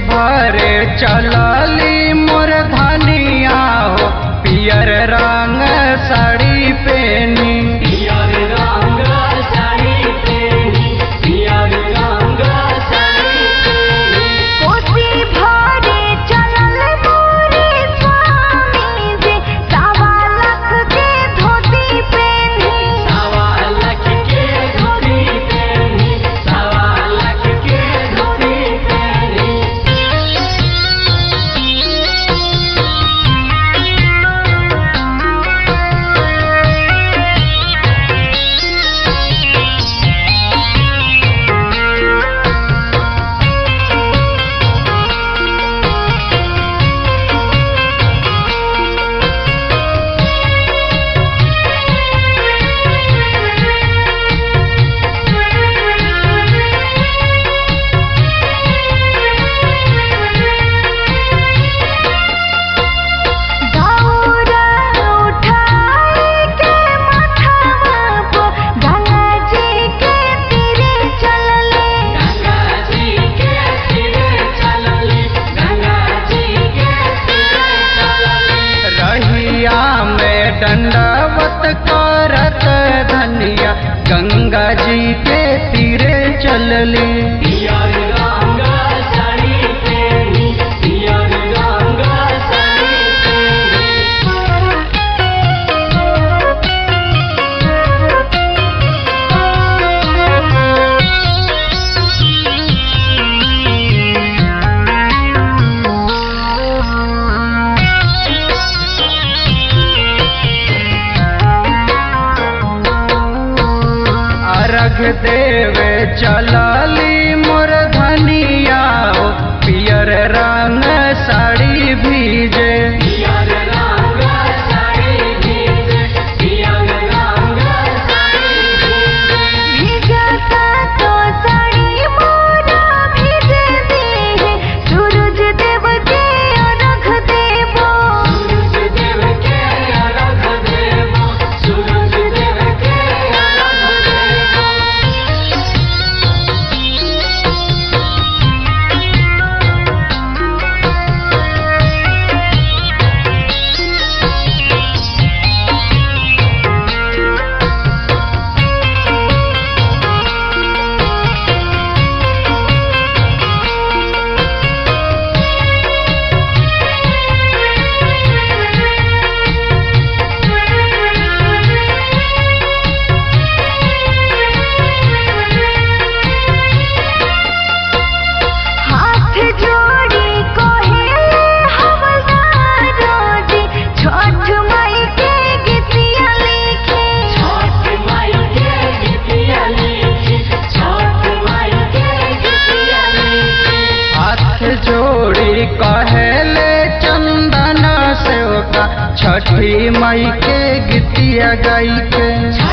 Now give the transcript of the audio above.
भरे चलली मोर धनिया हो पियर रंग साड़ी पेनी पियर रंग साड़ी पेनी पियर रंग साड़ी पेनी कोसी भरे चलल मोरे स्वामी जी सवा लाख के धोती पेनी सवा लाख के धोती पेनी सवा लाख के धोती पेनी दौरा उठाए के माथावा पो गंगा जी के तीरे चलले गंगा जी के सिरे चलली गंगा जी के सिरे चलली रहिया में दंडवत करत धनिया गंगा जी के तीरे चलली पियर रंग साड़ी पेनी पियर रंग साड़ी पेनी अर्घ देवे चलली मोर धनिया हो पियर रंग साड़ी भीजे पियर रंग साड़ी भीजे पियर रंग साड़ी भीजे भीगता तो साड़ी मोरा भीज दे सूरज देव के अर्घ देबो सूरज देव के अर्घ देबो सूरज देव के अर्घ देबो हाथ जोड़ी कोहेले हवलदारो जी छठ माई के गीतिया लिखे छठ माई के गीतिया लिखी छठ माई के गीतिया लिखी हाथ जोड़ी कहेले चंदन सेवका छठी मई के गीतिया गाई के छठ